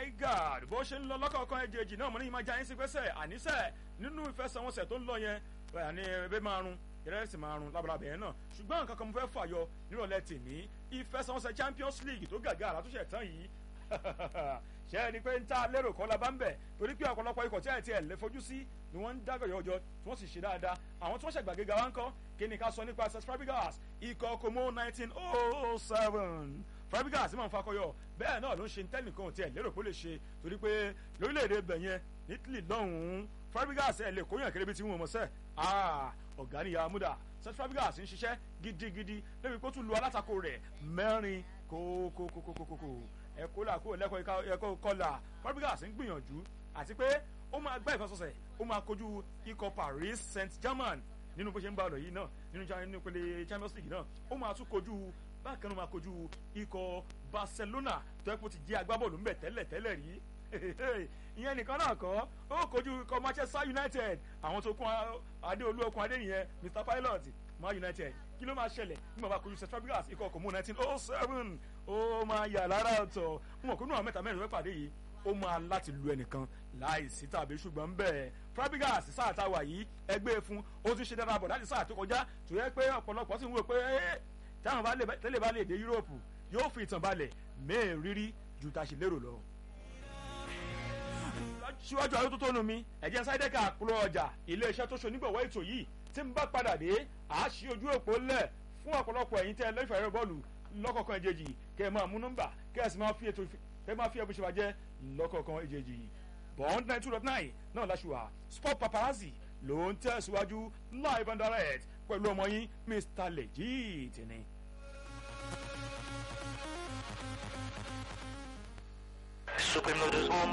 my god bó ṣe ń lọ lọ́kọ̀ọ̀kan ẹ̀jẹ̀jì náà mo ní ìmájà yín sí pẹ́sẹ̀ àníṣe nínú ìfẹsẹ̀wọnsẹ̀ tó ń lọ yẹn àní ẹbí máa run ìrẹsì máa run labalábẹ̀ yẹn náà ṣùgbọ́n nǹkan kan mo fẹ́ fàyọ nírọ̀lẹ́ tèmi ìfẹsẹ̀wọnsẹ̀ champions league tó gàgà àràtúnṣe tán yìí ṣe é ni pé ń ta lérò kọ́ la bá ń bẹ̀ torí pé ọ̀pọ̀lọpọ̀ ikọ̀ tí ẹ̀ ti ẹ̀ lè fojú sí ni wọ́n ń dágọ̀ yọjọ tí wọ́n sì ṣe dáadáa àwọn tí wọ́n ṣẹ̀gbàgéga wá ń kọ́ kí ni ká sọ nípa ss fabregas ikọ̀ como nineteen oh seven fabregas máa ń fakọyọ bẹ́ẹ̀ náà ló ń ṣe tẹ́nìkan tí ẹ̀ lérò pé ó lè ṣe torí pé lórílẹ̀‐èdè bẹ̀yẹn ní italy lọ́hùn-ún fabregas ẹ̀ lè kóyàn kéré bí tí wọ́n mọ̀ sẹ́ ọ̀gá ni yàmúdà ss fabregas ń ṣiṣẹ́ gidigidi lẹ́bi kó tún lu alátakò rẹ̀ mẹ́rin kókókókókókó ẹ̀kọ́ là kó lẹ́kọ̀ọ́ ẹ̀kọ́ kọlà fabregas ń gbìyànjú àti pé ó máa gbá ìfẹsọ̀sẹ̀ ó máa kojú ikọ̀ paris saint germain nínú bó ṣe ń bá ọ̀nà yìí náà nínú ìpele champions league náà ó máa tún kojú bákan náà máa kojú ikọ̀ barcelona tó ẹ́ kó ti jẹ́ agbábọ́ọ̀lù ńbẹ̀ tẹ́lẹ̀ tẹ́lẹ̀ rí ìyẹn nìkan náà kọ́ ó kojú ikọ̀ manchester united àwọn tó kún adéolú okun adéyẹn mr pilot man united kí ló máa ṣẹlẹ̀ nígbà bá kojú cetrabigas ikọ̀ kò mú nineteen oh seven ó máa yà lára ọ̀tọ̀ wọn kò nú àwọn mẹ́ta mẹ́rin wẹ́ pàdé yìí ó máa láti lu ẹnìkan láìsí tàbí ṣùgbọ́n bẹ́ẹ̀ Fabregas sáà tá a wà yìí ẹgbẹ́ fún ó tún ṣe dára bọ̀ láti sáà tó kọjá tó yẹ pé ọ̀pọ̀lọpọ̀ sì ń wò pé táwọn tẹ́lẹ̀ bá lè dé Yúróòpù yóò fi ìtàn balẹ̀ mẹ́ẹ̀ rírí ju ta ṣe lérò lọ. síwájú ayé tó tónu mi ẹ̀jẹ̀ sáídẹ́kà kúrò ọjà iléeṣẹ́ tó ṣonígbọ̀wọ́ ètò yìí tí ń bá padà dé àá ṣí ojú òpó lẹ̀ fún ọ̀pọ̀lọpọ̀ ẹ̀yin tẹ́ lẹ́fẹ̀ẹ́ rẹ bọ́ọ̀lù lọ́kọ̀ọ̀kan ìjejì kẹ́ ẹ máa mú nọ́mbà kẹ́ ẹ sì máa fi ètò kẹ́ ẹ máa fi ẹbùn ṣe wájẹ́ lọ́kọ̀ọ̀kan ìjejì bond nine two dot nine náà láṣùwà sport paparazzi ló ń tẹ̀síwájú live and direct pẹ̀lú ọmọ yín mr legit ni. Supreme Noodles Home